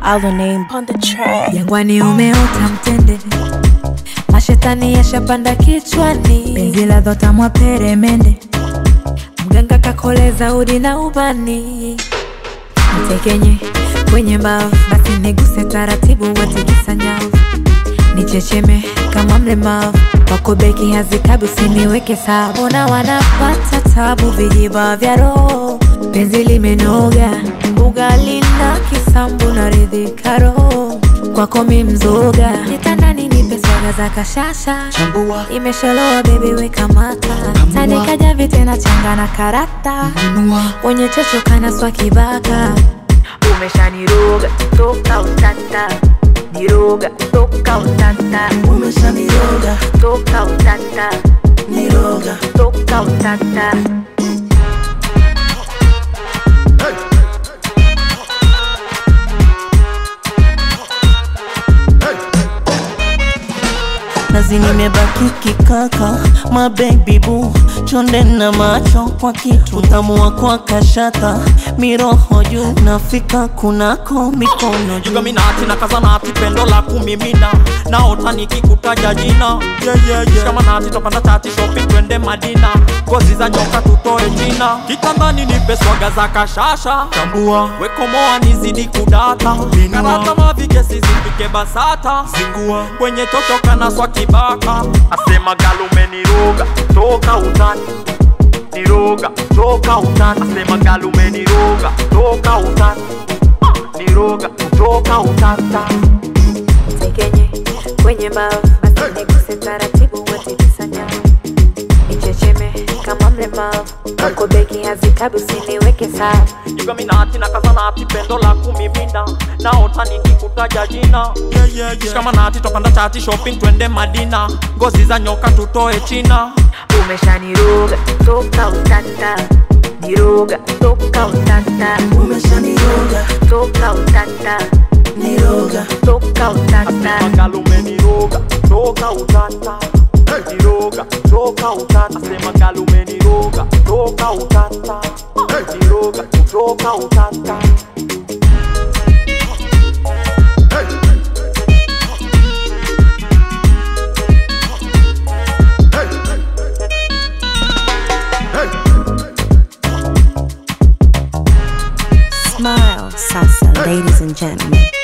Our name on the track. Jangwani umeota mtende, mashetani yashapanda kichwani, penzi la dhota mwa peremende, mganga kakoleza udi na ubani, mtekenye kwenye mbavu, basi niguse taratibu, watikisa nyavu, nichecheme kama mlemavu, wako beki hazikabi, usiniweke sawa, mbona wanapata tabu, vijiba vya roho, penzi limenoga, ugali na kisambu na ridhika roho, kwako mi mzoga, kitandani nipe swaga za kashasha Chambua, imeshaloa bebi weka mata tandika vite na changa na karata nunua, wenye chocho kana swa kibaka umeshaniroga toka utata niroga toka utata umeshaniroga, toka utata niroga. toka utata nazi nimebaki kikaka my baby boo chonde na macho kwa kitu utamu wa kwa kashata miroho juu nafika kunako mikono juu jugaminati na kazanati pendo la kumimina naota nikikutaja jina yeah, yeah, yeah. shikamanati topanda tati shopping twende madina ngozi za nyoka tutoe china kitandani nipe swaga za kashasha tambua wekomoa nizidi kudata karata mavigesi zipike basata zingua kwenye chochoka na swa kibaka asema galumeniroga toka utani niroga toka utani asema galumeniroga toka utani niroga kutoka utata tekenye kwenye mbavu basi niguse taratibu watikisa nyavu nichecheme kama mlemavu wako beki hazikabi usiniweke sawa jugaminati na kazanati pendo la kumimina naota nikikutaja jina yeah, yeah, yeah. shikamanati topanda chati shopping twende madina ngozi za nyoka tutoe china umeshaniroga toka utata niroga toka utata umeshaniroga, toka utata niroga. toka utata asema galumeniroga toka utata niroga toka utata asema galumeniroga toka utata niroga kutoka utata Smile, salsa, ladies and gentlemen.